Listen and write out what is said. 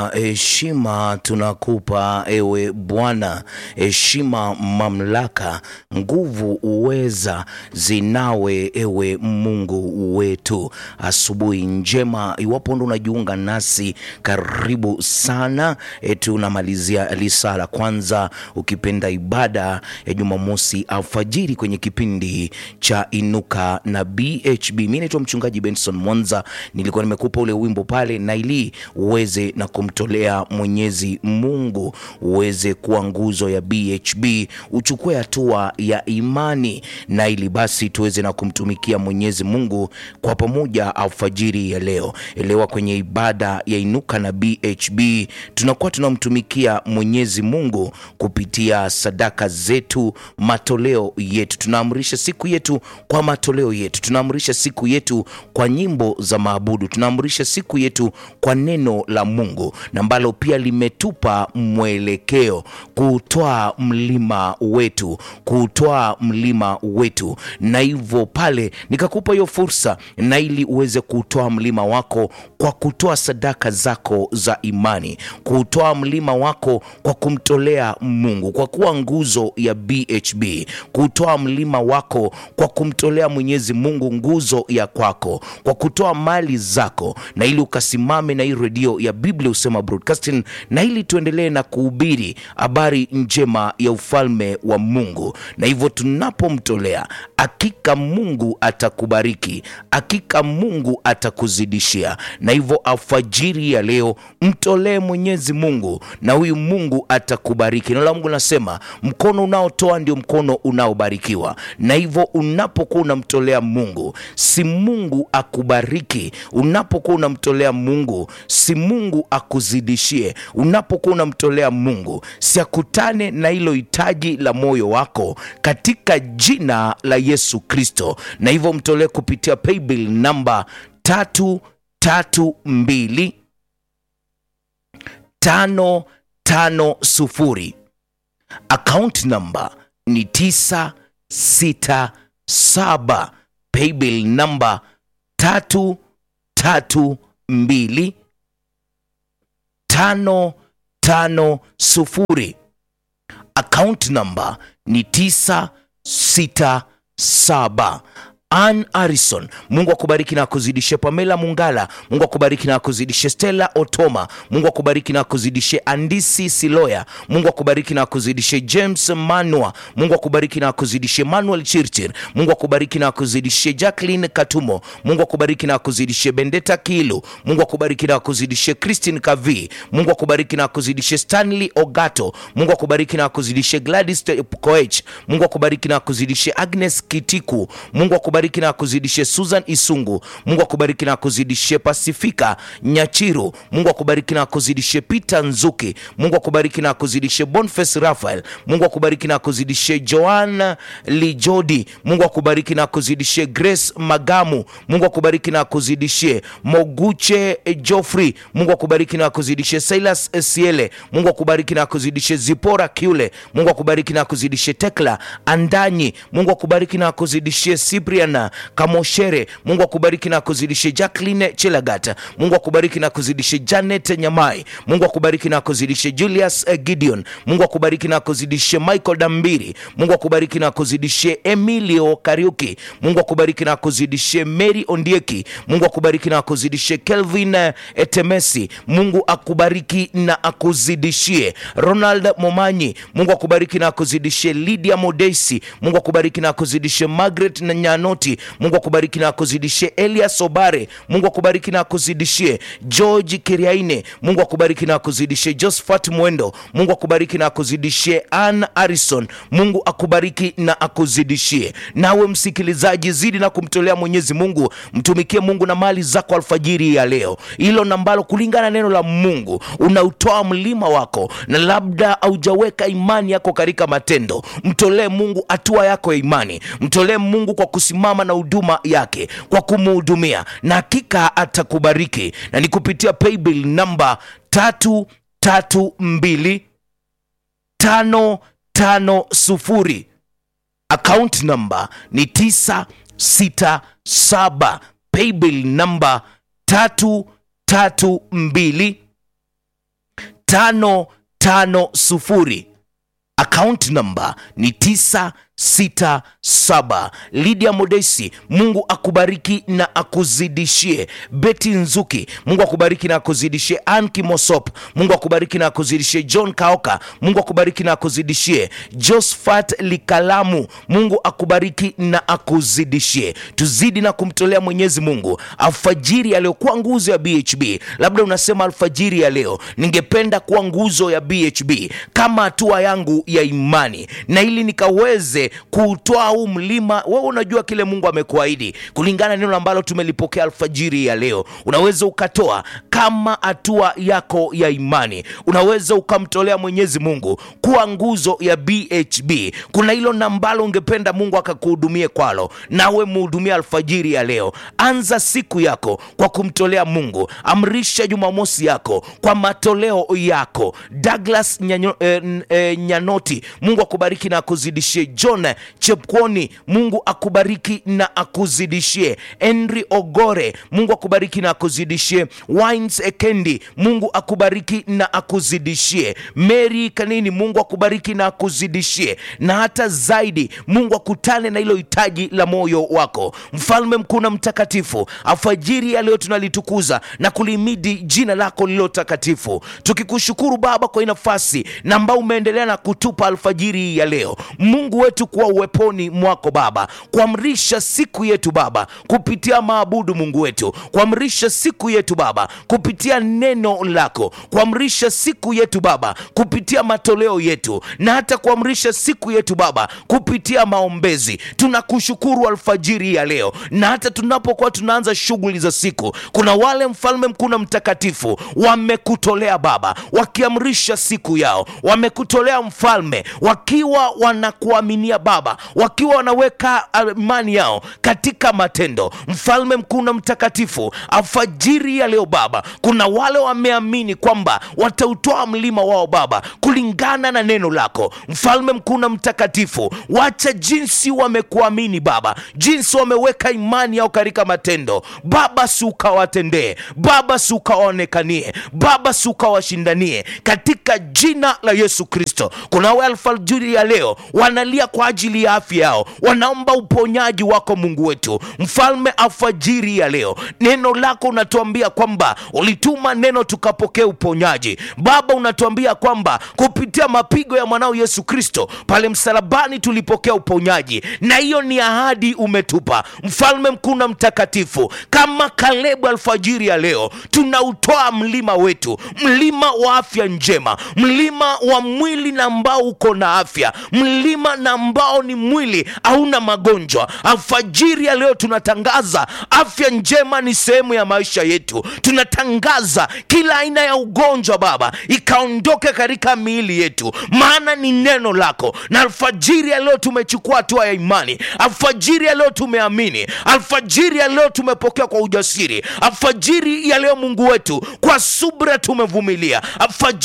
Heshima tunakupa ewe Bwana, heshima, mamlaka, nguvu, uweza zinawe ewe Mungu wetu. Asubuhi njema, iwapo ndo unajiunga nasi, karibu sana. E, tunamalizia lisa la kwanza, ukipenda ibada ya Jumamosi alfajiri kwenye kipindi cha Inuka na BHB. Mi naitwa mchungaji Benson Mwanza, nilikuwa nimekupa ule wimbo pale na ili uweze na kumtolea Mwenyezi Mungu uweze kuwa nguzo ya BHB, uchukue hatua ya imani, na ili basi tuweze na kumtumikia Mwenyezi Mungu kwa pamoja alfajiri ya leo. Elewa, kwenye ibada ya Inuka na BHB tunakuwa tunamtumikia Mwenyezi Mungu kupitia sadaka zetu, matoleo yetu. Tunaamrisha siku yetu kwa matoleo yetu, tunaamrisha siku yetu kwa nyimbo za maabudu, tunaamrisha siku yetu kwa neno la Mungu na ambalo pia limetupa mwelekeo kuutwaa mlima wetu, kuutwaa mlima wetu. Na hivyo pale nikakupa hiyo fursa, na ili uweze kuutwaa mlima wako kwa kutoa sadaka zako za imani, kuutwaa mlima wako kwa kumtolea Mungu, kwa kuwa nguzo ya BHB, kuutwaa mlima wako kwa kumtolea Mwenyezi Mungu nguzo ya kwako, kwa kutoa mali zako, na ili ukasimame na hii redio ya Biblia Husema Broadcasting, na ili tuendelee na kuhubiri habari njema ya ufalme wa Mungu. Na hivyo tunapomtolea, hakika Mungu atakubariki, hakika Mungu atakuzidishia. Na hivyo alfajiri ya leo mtolee Mwenyezi Mungu, na huyu Mungu atakubariki. Neno la Mungu nasema mkono unaotoa ndio mkono unaobarikiwa. Na hivyo unapokuwa unamtolea Mungu, si Mungu akubariki. Unapokuwa unamtolea Mungu, si Mungu akuzidishie. Unapokuwa unamtolea Mungu, si akutane na hilo hitaji la moyo wako katika jina la Yesu Kristo. Na hivyo mtolee kupitia paybill namba tatu tatu mbili tano tano sufuri. Account namba ni tisa sita saba. Paybill namba tatu tatu mbili tano tano sufuri. Account namba ni tisa sita saba. Ann Harrison, Mungu akubariki na akuzidishe. Pamela Mungala, Mungu akubariki na akuzidishe. Stella Otoma, Mungu akubariki na akuzidishe. Andisi Siloya, Mungu akubariki na akuzidishe. James Manua, Mungu akubariki na akuzidishe. Manuel Chirchir, Mungu akubariki na akuzidishe. Jacqueline Katumo, Mungu akubariki na akuzidishe. Bendeta Kilu, Mungu akubariki na akuzidishe. Christine Kavi, Mungu akubariki na akuzidishe. Stanley Ogato, Mungu akubariki na akuzidishe. Gladys Koech, Mungu akubariki na akuzidishe. Agnes Kitiku, Mungu akubariki na akuzidishe. Susan Isungu, Mungu akubariki na akuzidishe. Pasifika Nyachiru, Mungu akubariki na akuzidishe. Peter Nzuki, Mungu akubariki na akuzidishe. Boniface Raphael, Mungu akubariki na akuzidishe. Joan Lijodi, Mungu akubariki na akuzidishe. Grace Magamu, Mungu akubariki na akuzidishe. Moguche Joffrey, Mungu akubariki na akuzidishe. Silas Siele, Mungu akubariki na akuzidishe. Zipora Kiule, Mungu akubariki na akuzidishe. Tekla Andanyi, Mungu akubariki na akuzidishe. Cyprian Kamoshere, Mungu akubariki na akuzidishe. Jacqueline Chelagat, Mungu akubariki na akuzidishe. Janet Nyamai, Mungu akubariki na akuzidishe. Julius Gideon, Mungu akubariki na akuzidishe. Michael Dambiri, Mungu akubariki na akuzidishe. Emilio Kariuki, Mungu akubariki na akuzidishe. Mary Ondieki, Mungu akubariki na akuzidishe. Kelvin Etemesi, Mungu akubariki na akuzidishie. Ronald Momanyi, Mungu akubariki na akuzidishe. Lydia Modesi, Mungu akubariki na akuzidishe. Margaret na Nyanoti, Mungu akubariki na akuzidishie. Elias Obare, Mungu akubariki na akuzidishie. George Kiriaine, Mungu akubariki na akuzidishie. Josephat Mwendo, Mungu akubariki na akuzidishie. Ann Harrison, Mungu akubariki na akuzidishie. Nawe msikilizaji, zidi na kumtolea Mwenyezi Mungu, mtumikie Mungu na mali zako alfajiri ya leo, hilo nambalo kulingana na neno la Mungu unautoa mlima wako, na labda haujaweka imani yako katika matendo, mtolee Mungu hatua yako ya imani, mtolee Mungu kwa kusimama na huduma yake, kwa kumuhudumia, na hakika atakubariki. Na ni kupitia paybill namba tatu tatu mbili tano tano sufuri. Account namba ni tisa sita saba. Paybill namba tatu tatu mbili tano tano sufuri account number ni 967 lydia modesi mungu akubariki na akuzidishie beti nzuki mungu akubariki na akuzidishie an kimosop mungu akubariki na akuzidishie john kaoka mungu akubariki na akuzidishie josphat likalamu mungu akubariki na akuzidishie tuzidi na kumtolea mwenyezi mungu alfajiri aliyokuwa nguzo ya bhb labda unasema alfajiri ya leo ningependa kuwa nguzo ya bhb kama hatua yangu ya imani na ili nikaweze kuutoa huu mlima wewe unajua kile mungu amekuahidi kulingana na neno ambalo tumelipokea alfajiri ya leo unaweza ukatoa kama hatua yako ya imani unaweza ukamtolea mwenyezi mungu kuwa nguzo ya bhb kuna hilo nambalo ungependa mungu akakuhudumie kwalo nawe muhudumia alfajiri ya leo anza siku yako kwa kumtolea mungu amrisha jumamosi yako kwa matoleo yako douglas Nyanyo, eh, n- eh, nyanoti mungu akubariki na akuzidishie john chepkwoni mungu akubariki na akuzidishie henry ogore mungu akubariki na akuzidishie wines ekendi mungu akubariki na akuzidishie mary kanini mungu akubariki na akuzidishie na hata zaidi mungu akutane na hilo hitaji la moyo wako mfalme mkuu na mtakatifu alfajiri ya leo tunalitukuza na kulimidi jina lako lililo takatifu tukikushukuru baba kwa hii nafasi na ambao umeendelea na kutupa alfajiri hii ya leo mungu wetu kuwa uweponi mwako baba kuamrisha siku yetu baba kupitia maabudu mungu wetu kuamrisha siku yetu baba kupitia neno lako kuamrisha siku yetu baba kupitia matoleo yetu na hata kuamrisha siku yetu baba kupitia maombezi tunakushukuru alfajiri ya leo na hata tunapokuwa tunaanza shughuli za siku kuna wale mfalme mkuu na mtakatifu wamekutolea baba wakiamrisha siku yao wamekutolea mfalme wakiwa wanakuaminia baba wakiwa wanaweka imani yao katika matendo mfalme mkuu na mtakatifu alfajiri ya leo baba kuna wale wameamini kwamba watautoa mlima wao baba kulingana na neno lako mfalme mkuu na mtakatifu wacha jinsi wamekuamini baba jinsi wameweka imani yao katika matendo baba si ukawatendee baba si ukawaonekanie baba si ukawashindanie katika jina la yesu kristo kunawe alfajiri ya leo wanalia kwa ajili ya afya yao wanaomba uponyaji wako mungu wetu mfalme alfajiri ya leo neno lako unatuambia kwamba ulituma neno tukapokea uponyaji baba unatuambia kwamba kupitia mapigo ya mwanao yesu kristo pale msalabani tulipokea uponyaji na hiyo ni ahadi umetupa mfalme mkuu na mtakatifu kama kalebu alfajiri ya leo tunautoa mlima wetu mlima wa afya njema mlima wa mwili na ambao uko na afya mlima na ambao ni mwili hauna magonjwa alfajiri ya leo tunatangaza afya njema ni sehemu ya maisha yetu tunatangaza kila aina ya ugonjwa baba ikaondoke katika miili yetu maana ni neno lako na alfajiri ya leo tumechukua hatua ya imani alfajiri ya leo tumeamini alfajiri ya leo tumepokea kwa ujasiri alfajiri ya leo mungu wetu kwa subra tumevumilia alfajiri